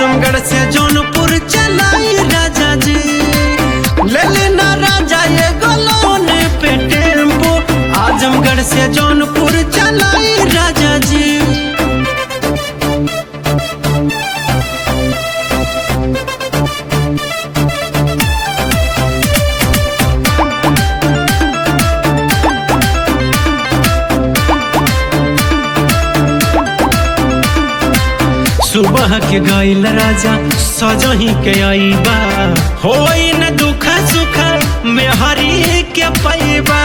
आजमगढ़ से जौनपुर चलाई राजा जी ले लेना राजा ये गोलोन पे टेम्पो आजमगढ़ से जौनपुर चलाई राजा जी सुबह के गईल राजा सजही के आईबा होई न दुख सुख मेहरी के पैबा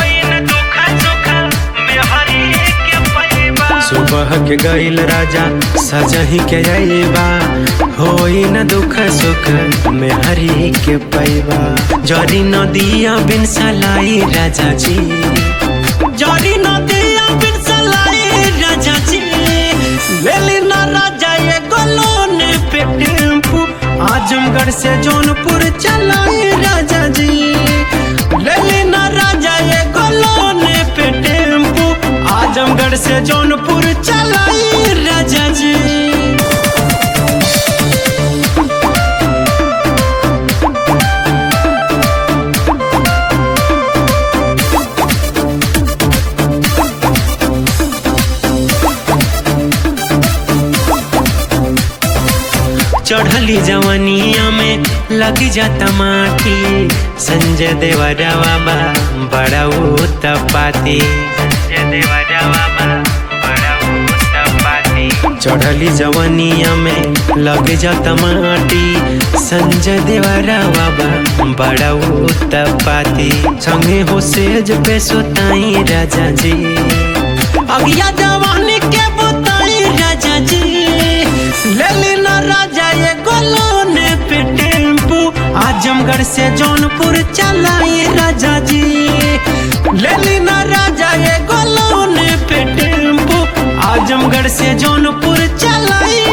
सुबह के गईल राजा सजही के आईबा होई न दुख सुख मेहरी के पैबा जरी नदिया बिन सलाई राजा जी जरी नदिया बिन सलाई राजा जी लेली ना राजा ये गोलोन पे टेम्पू आजमगढ़ से जौनपुर चलाई राजा जी लेली ना राजा ये गोलोन पे टेम्पू आजमगढ़ से जौनपुर चलाई राजा जी चढ़ली जवनिया में लग जाता माटी संजय देवरा बाबा बड़ा उत्पाती संजय देवरा बाबा बड़ा उत्पाती चढ़ली जवनिया में लग जाता माटी संजय देवरा बाबा बड़ा उत्पाती संगे हो सेज पे सोताई राजा जी अगिया जवानी के बताई राजा जी ले ना राजा ये गोलोन पे टेम्पू आजमगढ़ से जौनपुर चलाई राजा जी ले ना राजा ये गोलोन पे टेम्पू आजमगढ़ से जौनपुर चलाई